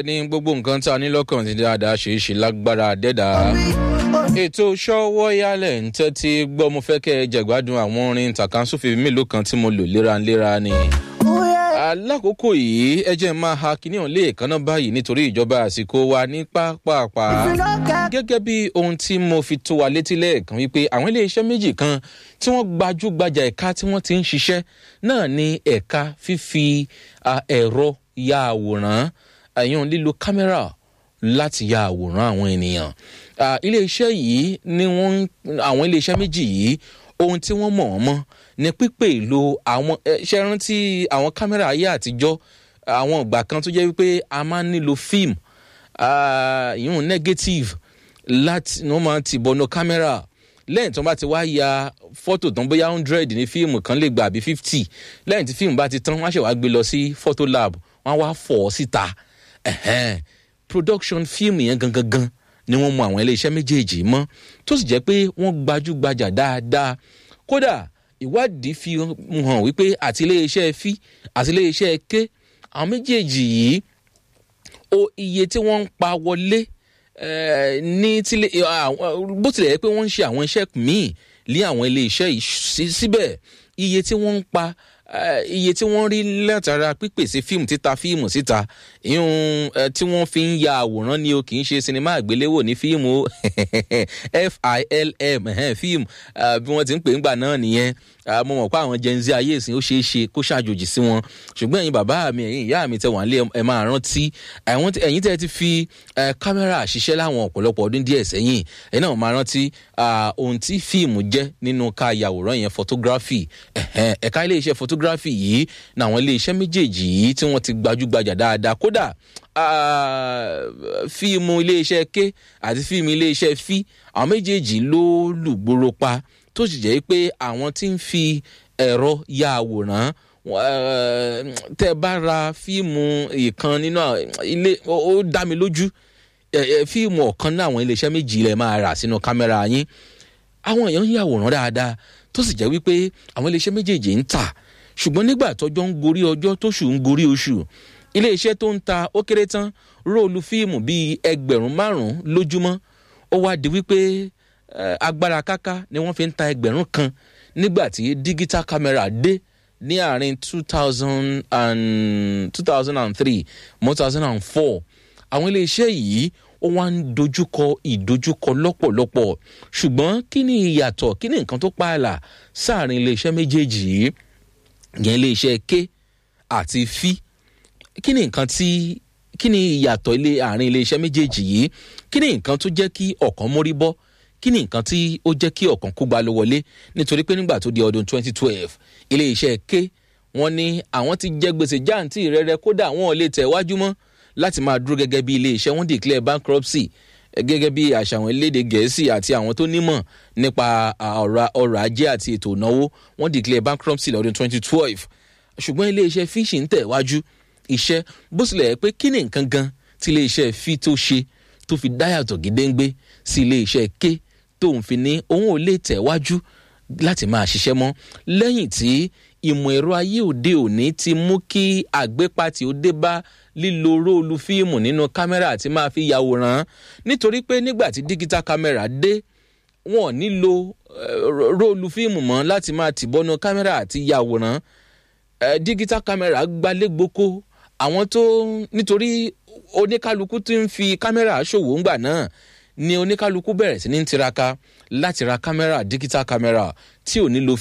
bẹ́ẹ̀ ni gbogbo nǹkan tá a ní lọ́kàn ti dáadáa ṣe é ṣe lágbára dẹ́dà. ètò ṣọ́wọ́ yálẹ̀ ń tẹ́tí gbọ́ mo fẹ́ kẹ́ ẹ jẹ̀gbádùn àwọn orin tàkàǹsófin mélòó kan tí mo lò léraléra ni. alákòókò yìí ẹ jẹ́ máa ha kíní ọ̀hún lé èkánná báyìí nítorí ìjọba àsìkò wa ní pápápá. gẹ́gẹ́ bí ohun tí mo fi tó wa létí lẹ́ẹ̀kan wípé àwọn iléeṣẹ́ méjì kan tí wọ́n gbajúgbajà ẹ̀ka tí wọ́n ti ń ṣiṣẹ́ náà ní ẹ̀ka fífi ẹ̀rọ ya àwòrán àyàn lílo kámẹ́rà láti ya àwòrán àwọn ènìyàn. iléeṣẹ́ yìí ni wọ́n àwọn iléeṣẹ́ méjì yìí ohun tí wọ́n mọ̀ wọ́n mọ́ ní pípé ìlò àwọn ṣe rántí àwọn kámẹ́rà ayé àtijọ́ àwọn ìgbà kan tó jẹ́ wípé a máa ń nílò fíìmù ìyún negative láti wọ́n máa ti bọ̀nà kámẹ́rà lẹ́yìn tí wọ́n bá ti wá ya fọ́tò tán bóyá hundred ní fíìmù kan lè gbà àbí fifty lẹ́yìn tí fíìmù bá ti tán wọ́n á ṣe wá gbé lọ sí photo lab wọ́n á wá fọ̀ ọ́ síta production fíìmù yẹn gangan gan ni wọ́n mú àwọn iléeṣẹ́ méjèèjì mọ́ tó sì jẹ́ pé wọ́n gbajúgbajà dáadáa kódà ìwádìí fi hàn wípé àti iléeṣẹ́ fi àti iléeṣẹ́ ké àwọn méjèèjì yìí o iye tí wọ́n ń pa wọlé ní tílé bó tilẹ̀ yẹ pé wọ́n ń ṣe àwọn iṣẹ́ míì lé àwọn iléeṣẹ́ yìí síbẹ̀ iye tí wọ́n ń pa iye tí wọ́n rí látara pípèsè fíìmù títa fíìmù síta ìhun tí wọ́n fi ń ya àwòrán ni o kì í ṣe sinimá àgbéléwò ní fíìmù film fíìmù bí wọ́n ti ń pè ń gbà náà nìyẹn mo mọ̀ pé àwọn gen z ayé ìsìn ó ṣeé ṣe kó ṣàjòjì sí wọn ṣùgbọ́n ẹ̀yin bàbá mi ẹ̀yin ìyá mi tẹ wà nílé ẹ̀ máa rántí ẹ̀yin tẹ́ ti fi kámẹ́rà ṣiṣẹ́ láwọn ọ̀pọ̀lọpọ̀ ọdún díẹ̀ sẹ́yìn ẹ̀yin náà máa rántí ohun tí fíìmù jẹ́ nínú ká yàwòrán yẹn photography ẹ̀ka iléeṣẹ́ photography yìí ní àwọn iléeṣẹ́ méjèèjì yìí tí wọ́n ti gbajúgbajà dáadáa kódà fíìmù iléeṣẹ́ ké àti fíìmù iléeṣẹ́ fí àwọn méjèèjì ló lùgbòrò pa tó sì jẹ́ pé àwọn tí ń fi ẹ̀rọ ya àwòrán tẹ́ bá ra fíìmù ìkan nínú ilé ó dá mi lójú fíìmù ọ̀kan náà àwọn iléeṣẹ́ méjì lẹ̀ máa rà sínú kámẹ́rà yín àwọn èèyàn ń yàwòrán dáadáa tó sì jẹ́ wípé àwọn iléeṣẹ́ méjèèjì ń tà ṣùgbọ́n nígbà tọjọ́ ń gorí ọjọ́ tóṣù ń gorí oṣù iléeṣẹ́ tó ń ta ó kéré tán róòlù fíìmù bíi ẹgbẹ̀rún márùn-ún lójúmọ́ ó wá di wípé agbára káká ni wọ́n fi ń ta ẹgbẹ̀rún kan nígbà tí digital camera dé ní àárín two thousand and two thousand and three one thousand and four àwọn iléeṣẹ́ yìí ó wá ń dojúkọ ìdojúkọ lọ́pọ̀lọpọ̀ ṣùgbọ́n kí ni ìyàtọ̀ kí ni nǹkan tó pààlà sáàrin iléeṣẹ́ méjèèjì yìí yẹn iléeṣẹ́ ké àti fí kí ni nǹkan tí kí ni ìyàtọ̀ ilé àárín iléeṣẹ́ méjèèjì yìí kí ni nǹkan tó jẹ́ kí ọ̀kan mórí bọ́ kí ni nǹkan tí ó jẹ́ kí ọ̀kan kó gba ló wọlé nítorí pé nígbà tó di ọdún 2012 iléeṣẹ́ ké wọ́n ní àwọn ti jẹ gbèsè jáǹtì rẹ̀rẹ̀ kódà wọn ò lè tẹ̀ wájú mọ́ láti máa dúró gẹ́gẹ́ bí iléeṣẹ́ wọ́n declare bankruptcy gẹ́gẹ́ bí àṣà àwọn elédè gẹ̀ẹ́sì àti àwọn tó nímọ̀ nípa ọrọ̀ ajé àti ètò ìnáwó wọ́n declare bankruptcy lọ́dún 2012 ṣùgbọ́n iléeṣẹ́ fíṣì ń tẹ̀ wájú iṣẹ́ bó tilẹ̀ yẹ pé kí ni nǹkan gan tí iléeṣẹ́ fi tó ṣe tó fi dáyàtọ̀ gédéǹgbé sí iléeṣẹ́ ké tóun fi ní òun ò lè tẹ̀ wájú láti máa ṣiṣẹ́ mọ́ lẹ́yìn tí ìmọ̀ ẹ̀rọ ayé òde òní ti mú kí àgbépatì ó dé bá lílo róòlù fíìmù nínú kámẹ́rà àti máa fi yàwòrán nítorí pé nígbà tí digital camera dé wọn ò nílò róòlù fíìmù mọ́ láti máa tìbọnú kámẹ́rà àti yàwòrán digital camera gbalé gboko àwọn tó nítorí oníkálukú tí ń fi kámẹ́rà ṣòwò ńgbà náà ni oníkálukú bẹ̀rẹ̀ sí ní tiraka láti ra kámẹ́rà digital camera tí ò ní lo